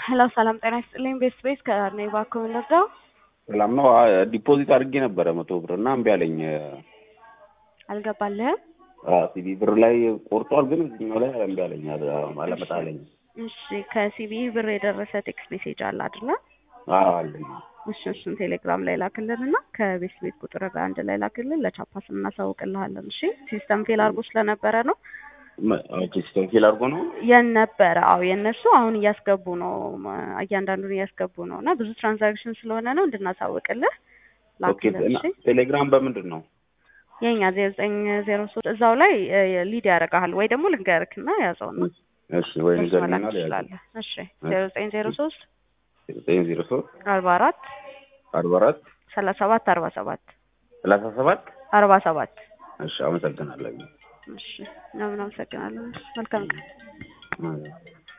ሄሎ ሰላም ጤና ይስጥልኝ። ቤስት ቤስ ከዳር ነኝ። እባክዎ ልርዳው? ሰላም ነው። ዲፖዚት አድርጌ ነበረ መቶ ብር እና እምቢ አለኝ። አልገባልህም? ሲቢ ብር ላይ ቆርጧል፣ ግን እዚህኛው ላይ እምቢ አለኝ፣ አለመጣ አለኝ። እሺ ከሲቢ ብር የደረሰ ቴክስት ሜሴጅ አለ አይደለ? አዎ አለኝ። እሺ እሱን ቴሌግራም ላይ ላክልን እና ከቤስት ቤት ቁጥር ጋር አንድ ላይ ላክልን። ለቻፓስ እናሳውቅልሃለን። እሺ ሲስተም ፌል አድርጎ ስለነበረ ነው ሲስተም ፌል አድርጎ ነው የነበረ። አዎ የእነሱ አሁን እያስገቡ ነው፣ እያንዳንዱን እያስገቡ ነው እና ብዙ ትራንዛክሽን ስለሆነ ነው እንድናሳውቅልህ ላክልን። እሺ ቴሌግራም በምንድን ነው የኛ ዜሮ ዘጠኝ ዜሮ ሶስት እዛው ላይ ሊድ ያደርግሃል ወይ ደግሞ ልንገርክና ያዘው ነው እሺ ወይ በሱ ንገረኝና መላክ ትችላለህ። እሺ ዜሮ ዘጠኝ ዜሮ ሶስት ዘጠኝ ዜሮ ሶስት አርባ አራት አርባ አራት ሰላሳ ሰባት አርባ ሰባት ሰላሳ ሰባት አርባ ሰባት እሺ አመሰግናለሁ። እሺ ምናምን አመሰግናለሁ። መልካም ቀን። አዎ።